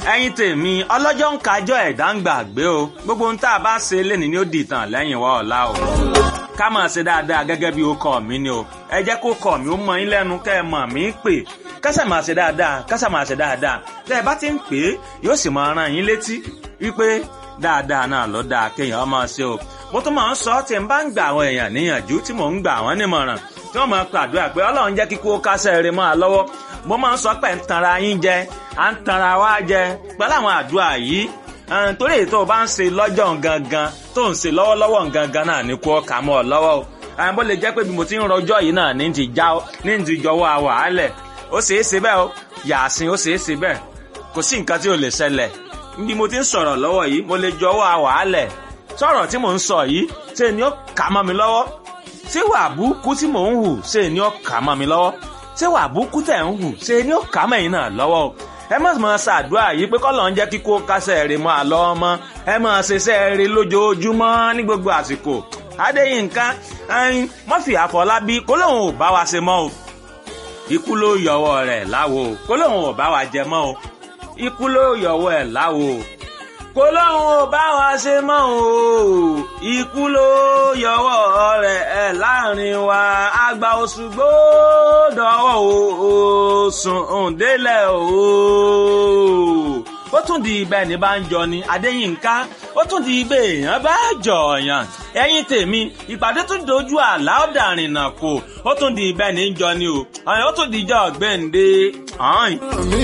ẹ̀yin tèmi ọlọ́jọ́ ń kájọ́ ẹ̀dá ń gbàgbé o gbogbo ohun tá a bá ṣe lénìí ni ó di ìtàn lẹ́yìn wa ọ̀la o ká máa ṣe dáadáa gẹ́gẹ́ bí ó kọ́ mi ni o ẹ jẹ́ kó kọ́ mi ó mọ yín lẹ́nu kẹ́ ẹ mọ̀ mí pè kásà máa ṣe dáadáa kásà máa ṣe dáadáa tẹ́ ẹ bá ti ń pè é yóò sì máa rán yín létí wípé dáadáa náà ló dáa kéèyàn máa ṣe o mo tún máa ń sọ tí n bá ń gbà àwọn èèyàn níyànjú tí mò ń gbà wọ́n nímọ̀ràn tí wọ́n máa pàdúrà pé ọlọ́run jẹ́ kíkó kásẹ̀ rẹ̀ máa lọ́wọ́ mo máa ń sọ pé ń tanra yín jẹ à ń tanra wá jẹ pẹ̀lú àwọn àdúrà yìí torí èyí tó o bá ń ṣe lọ́jọ́ gangan tó ń ṣe lọ́wọ́lọ́wọ́ gangan náà ní kó kà mọ́ ọ lọ́wọ́ o àwọn bó lè jẹ́ pé bí mo ti ń rọjọ́ yìí náà ní ti já ní ti jọwọ́ àwàálẹ̀ ó ṣeé ṣe bẹ́ẹ̀ o yàásìn ó ṣeé ṣe bẹ́ẹ̀ kò sí nǹkan tí ò lè ṣẹlẹ̀ bí mo ti ń sọ̀rọ̀ lọ́wọ́ yìí mo lè jọwọ́ àwàálẹ̀ sọ̀rọ̀ tí mò ń sọ yìí ṣe ni ó kà mọ́ mi lọ́wọ́ ṣé wà búkú tí mò ń hù ṣe ni ó kà mọ́ mi lọ́wọ́ ṣé wà búkú tẹ̀ ń hù ṣe ni ó kà mọ́ ẹ̀yin náà lọ́wọ́ o ẹ má máa ṣàdúrà yìí pé kọ́lọ̀ ń jẹ́ kíkó kásẹ̀ rè mọ́ àlọ́ ọmọ ẹ máa ṣiṣẹ́ rè lójoojúmọ́ ní gbogbo àsìkò adéyínká ẹyin mọ́fì àfọlábí kó lóun ò bá wa ṣe mọ́ o ikú ló yọwọ́ rẹ̀ láwo kó lóun ò bá wa jẹ mọ́ o ikú ló yọwọ́ ẹ̀ láwo kó lóun ò bá wa ṣe mọ́ o ikú ló yọwọ́ rẹ̀ ẹ̀ láàrin wa àgbà Òṣùgbó dọ̀wọ́ o sùn òǹdélẹ̀ o ó tún di ibẹ̀ ní bá ń jọ ni Adéyínká ó tún di ibẹ̀ èèyàn bá jọ̀ọ̀yàn ẹ̀yin tèmi ìpàdé tún dojú àlá ọ̀dàrin náà kò ó tún di ibẹ̀ ní jọ ni o ó tún di ìjọ ọ̀gbẹ́ǹde.